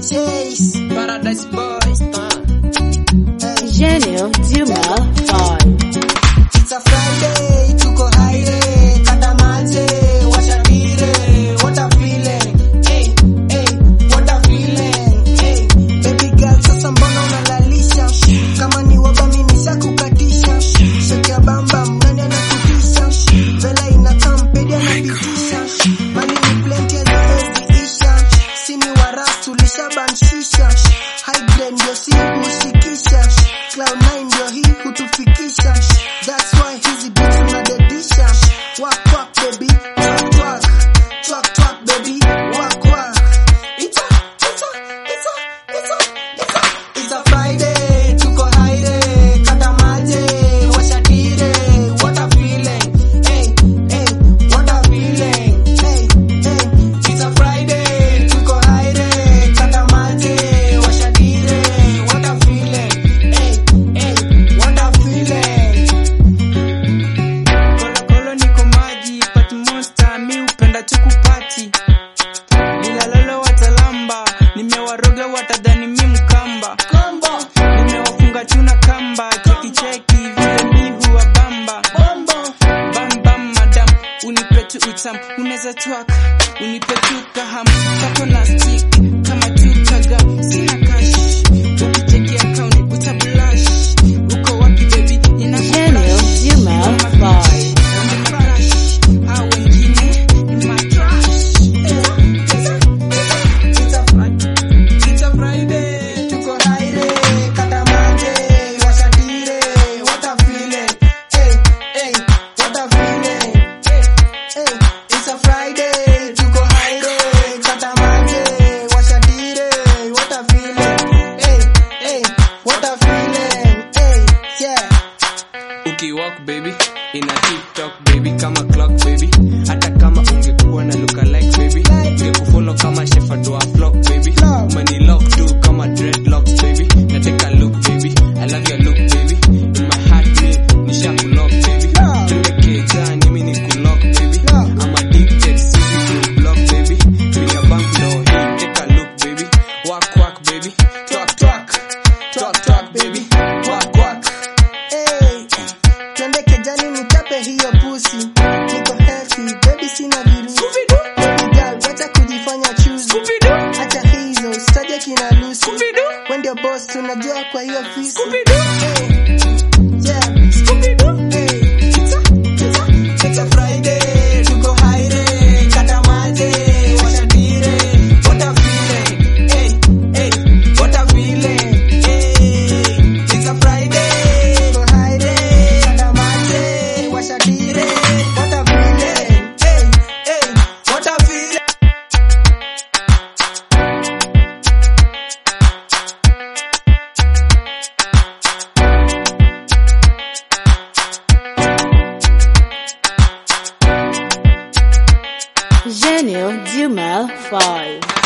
Chase. Paradise Boys. Gênio Dilma 5. It's a Friday, tuko haire, kata maje, washa dire, what a feeling. Hey, hey, what a feeling. Hey, baby girl, sasa mbona unalalisha? Kama ni waba mimi nishakukatisha. Shake ya bamba, mnani anakutisha. Vela inakaa mpedi anapitisha. Mali ni plenty haziwezi isha. Sini waras tulishabanshisha. High grade ndio si kushikisha. Cloud 9 ndio hii kutufikisha. That's why hizi beats tunadedisha. Work work baby, twerk twerk. Twerk twerk baby, work work. It's a, it's a, it's a, it's a, it's a. It's a Friday, tuko haire, kata maje, washa dire, what a feeling. Hey, hey, what a feeling. Hey, hey. It's a Friday, tuko haire, kata maje, washa dire, what a feeling. Hey, hey, what a feeling. Kolo kolo niko maji, pati monster, mi upenda chukupati. Bila lolo watalamba, nimewaroga watadhani mi mkamba. Combo, Nimewafunga chuna kamba, cheki cheki vile mi huwa bamba. bombo. Bam bam madam, unipe tu utam, unaweza twak, unipe tu kaham, kako na stick, kama tu kagam, sina cash. Ukicheki account, utablash. Uko wapi baby? Nina Gênio Dilma 5. It's a Friday, tuko haire, kata maje, washa dire, what a feeling. Hey, hey, what a feeling. Hey, hey, it's a Friday, tuko haire, kata maje, washa dire, what a feeling. Hey, hey, what a feeling. Hey, yeah. ukiwalk baby ina tiktok baby kama clock baby hata kama ungekuwa na luka like baby ungekufollow kama shefadwa flock baby mani lock tu kama dreadlocks baby na take a look baby i love your look baby in my heart me nisha kulock baby twende kejani mi ni kulock baby i'm addicted sisi ku block baby bila bank no hii take a look baby walk walk baby talk talk talk talk baby walk walk Hey, twende kejani nitape hiyo pusi. Niko healthy, baby sina virusi. Baby girl, wacha kujifanya chuzi. Acha hizo, sitaje kina Lucy. Wewe ndio boss, tunajua kwa hiyo fisi. Hey, yeah. Hey, it's a, it's a, it's a Friday, tuko haire, kata maje, washa dire, what a feeling. Hey, hey, what a feeling. Hey, it's a Friday, tuko haire, kata maje, washa dire, what a feeling. Hey, hey, what a feeling. Gênio Dilma 5.